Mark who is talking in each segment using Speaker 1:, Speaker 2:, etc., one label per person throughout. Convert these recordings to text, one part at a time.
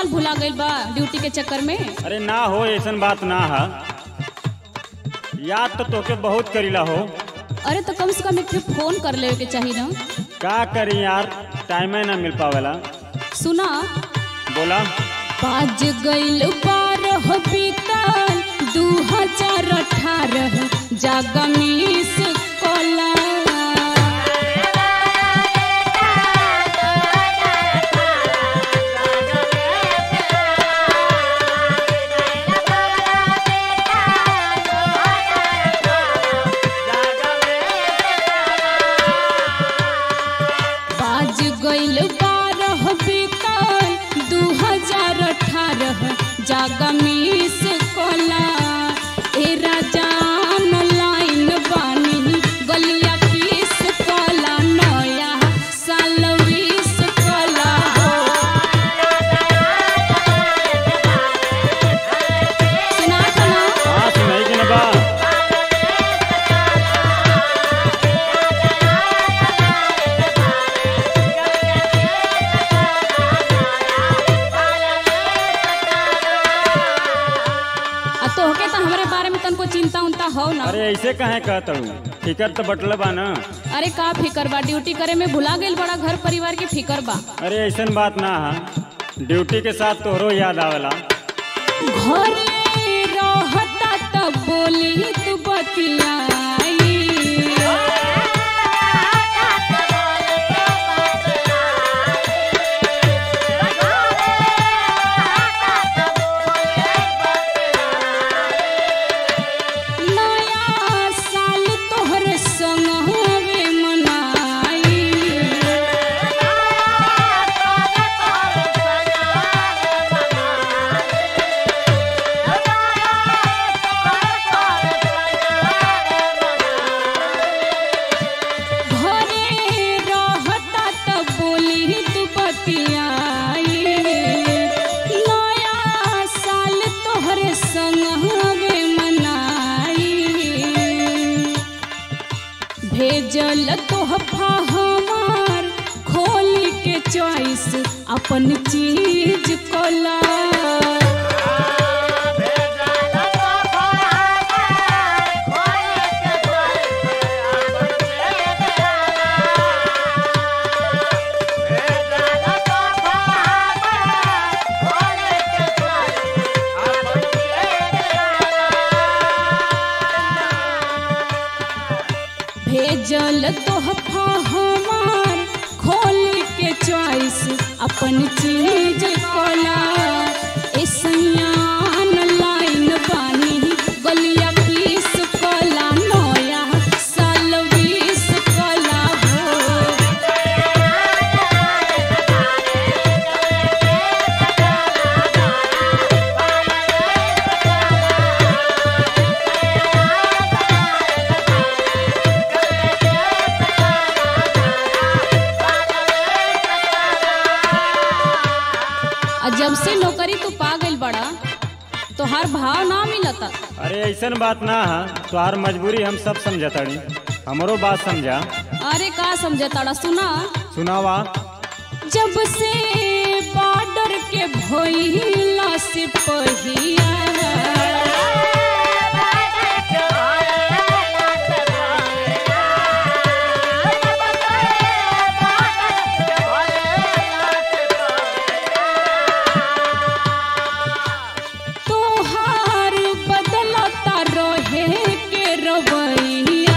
Speaker 1: साल भुला गइल बा ड्यूटी के चक्कर में
Speaker 2: अरे ना हो ऐसन बात ना है याद तो तोके बहुत करीला हो
Speaker 1: अरे तो कम से कम एक ठे फोन कर लेवे के चाहिए ना
Speaker 2: का करी यार टाइम ना मिल पावेला
Speaker 1: सुना
Speaker 2: बोला
Speaker 1: बाज गइल बारह बीतल दू हजार अठारह जागा मिस कला बाज गइल बारह बीतल दू हजार अठारह जागा मिस कला ए राजान लाइन बानी गलिया किस कला नया साल विस कला हो सुना था ना
Speaker 2: हाँ सुनाई कि ना बा
Speaker 1: आ तोहके तो हमारे बारे में तनको चिंता उनता हो ना
Speaker 2: अरे ऐसे कहे कहत हूँ फिकर तो बटल बा ना
Speaker 1: अरे का फिकर बा ड्यूटी करे में भुला गइल बड़ा घर परिवार के फिकर बा
Speaker 2: अरे ऐसन बात ना है ड्यूटी के साथ तोहरो याद आवेला
Speaker 1: घरे रहता त बोली तू बतियाई नया साल तोहर संग हवे मनाई घरे रहता त बोली तू बतियाई नया साल तोहरे संग हवे मनाई भेजल तोहफा हमार खोल के चॉइस अपन चीज कोला भेजल तोहफा हमार खोल के चॉइस अपन चीज कोला ए सैयान लाइन बानी गलिया पीस कोला नया साल बीस कोला हो आ जब से नौकरी तू पा गइल बड़ा तोहार भाव ना मिलता
Speaker 2: अरे ऐसन बात ना है तोहार मजबूरी हम सब समझताड़ी हमरो बात समझा
Speaker 1: अरे का समझताड़ा सुना
Speaker 2: सुनावा
Speaker 1: जब से बॉर्डर के भइला से पहिया तोहार बदलता रहे के रवैया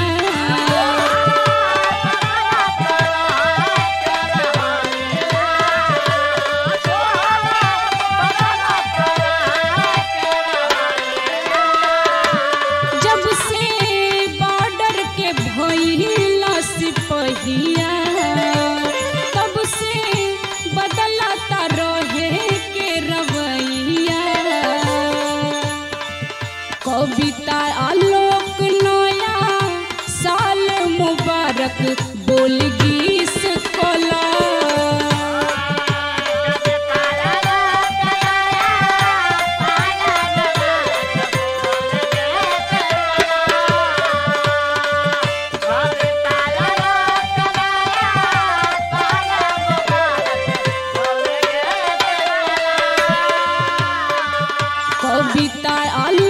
Speaker 1: बबीता आलू